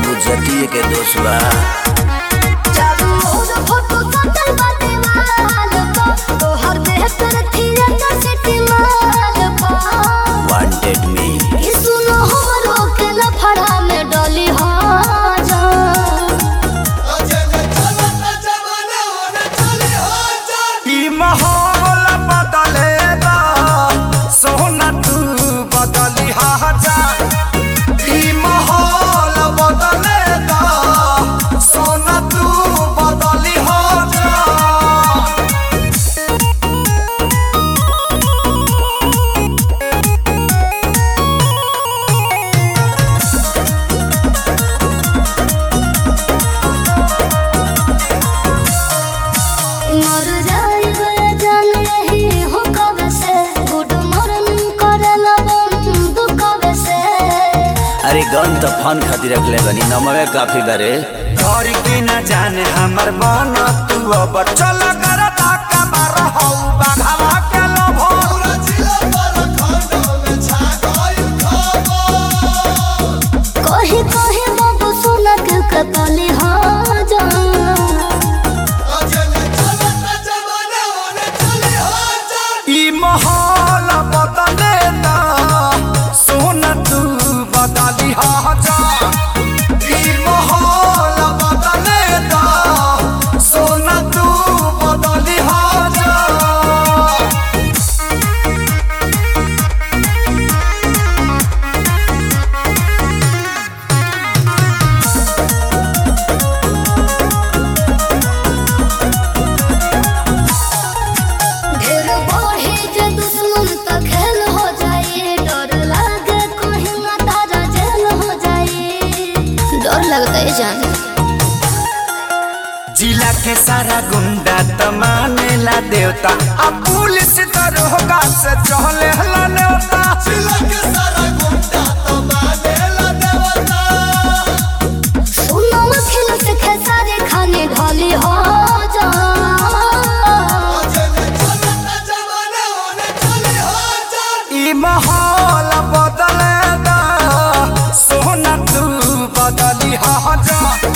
बाबू जतिये के दोष बा चारू ओर फोटो सटल बा दीवाल पर तोहर देह पर थिएटर सिटी माल पर वांटेड मी ई सुनो हमरो के लफड़ा में डली हो जा ई माहौल बदलेगा सोना तू बदली जा ई माहौल बदलेगा सोना तू बदली जा मर जाइबे जान यही हो कबे से गुड मॉर्निंग करेला बंद कबे से अरे गन तो फन खातिर रखले बनी नमवे काफी बारे घर के न जाने हमर मन तू अब चल कर ताका मार हौ बाघावा के लोभो कही कही बाबू सुना के कतली हो जा ई माहौल बदले ना सोना तू बदली हा जा ई माहौल बदले ना सोना तू बदली हा जा ढेर बढ़े जे दुश्मन त खेल हो जाए डर लागे कहीं ना तारा जेल हो जाए डर लगता है जान जिला के सारा गुंडा त मानेला देवता आ पुलिस दरोगा से चहले हला नेवता जिला के सारा गुंडा त मानेला देवता सुनो खेल से खेसारे खाने ढाली हो जा ई माहौल बदले दा सोना तू बदली हा जा